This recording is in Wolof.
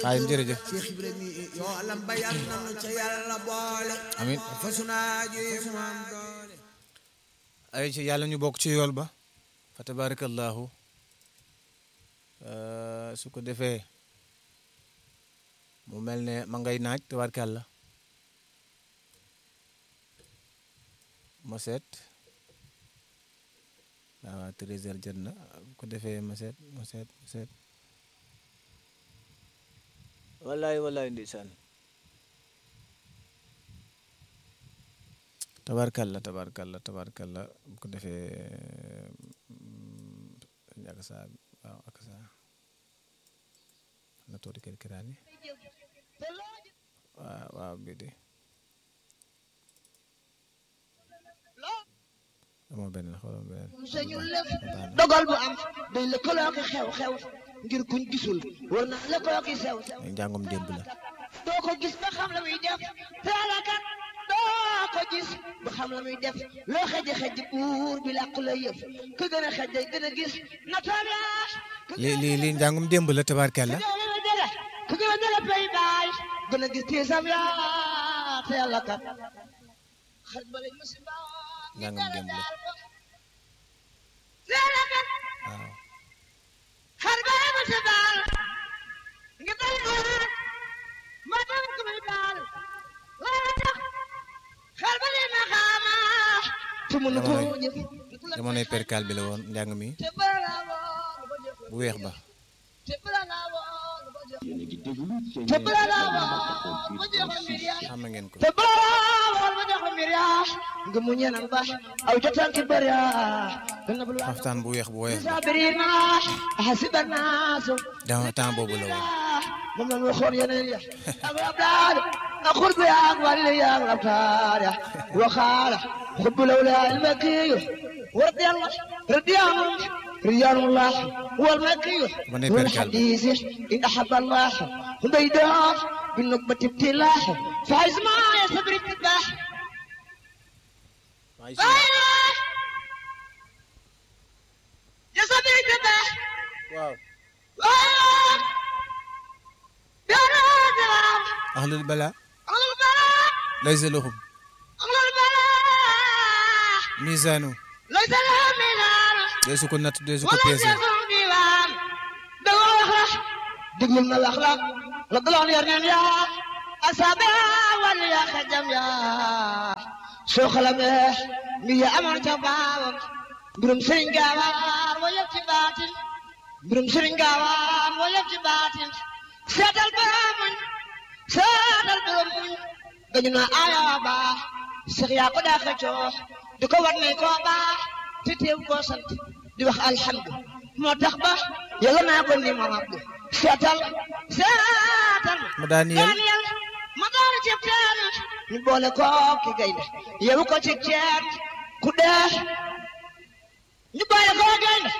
Xaadim jërëjëf Cheikh Ibrahima yoo alam ba yal nanu ca yàlla boole amin fa sunaajo yi mu am doole ay ci yàlla ñu bokk ci yool ba fa tabarakallahu su ko defee mu mel ne ma ngay naaj tabarkàlla ma seet waaw treize heures jot na bu ko defee ma seet ma seet ma seet wallaay wallaay ndeysaan tabarkalla tabarkalla tabarkalla bu ko defee ak saa waaw ak saa na toodi kër kiraani waaw waaw bi de amoo beneen xoolal beneen sañul lëf dogal bu am day lëkkaloo ki xew-xew ngir kuñ gisul war naa lëkkaloo ki sew sew njàngum démb la doo ko gis ba xam la muy def teelakat doo ko gis ba xam la muy def loo xeji xeji buur bi làq la yëf ku gën a xej day gën a gis na toogaa lii lii lii njàngum démb la tabarkalla ku gën a dele pay baay gën a gis tiisam yaa teelakat xaj ba lañ musiba njàngum démb la teelakat waaw xar ba lañ musiba ngi dal ma dal ko may baal laa tax xar ba lañ ma xaama te mënu ko jëf jamonoy perkal bi la woon njàng mi te bala woon ba jëf bu weex ba te bala woon ba jëf te bala woon ba jëf mbir yaa xam ngeen ko te bala woon ba jëf mbir yaa nga mu ñenal ba aw jotaan ki bëri yaa gën a bul xaftaan bu weex bu weex ba sabirina hasiba naasu dans temps boobu la woon moom la ñu waxoon yeneen ya ak abdaal ak xurbu ya ak wàlli ya ak abtaar ya waxaala xubbu lawla almakiyu wardi allah radiyaanu radiyaanullah والمكي من يبرك والحديث إن أحب الله بيداه بالنقبة ابتلاح فعز ما يصبر التباح يصبر التباح waaw يا راجل ahlul bala أغلى البلاء laysa lahum أغلى البلاء misaanu ليس لها ميلان deesu ko natt deesu ko ولا peese يكون ديوان دوا الأخلاق دقل من الأخلاق لطلع اليرنين يا أسابع ولا خجم يا شوخ لمه مية أمر جباب برم سرين قوار ويبتي باتن برم سرين قوار ويبتي باتن سيد البرامن سيد البرامن dañuna aya ba Cheikh yaa ko daa xëccoo di ko war ne koo baax te teew koo sant di wax alhamdu moo tax ba yàlla naa ko ni ma abdu seetal seetal ma daaniyel Daniel ma daal ci teen ñu boole ko ki gaynde yewu ko ci ceen ku dee ñu boole ko gaynde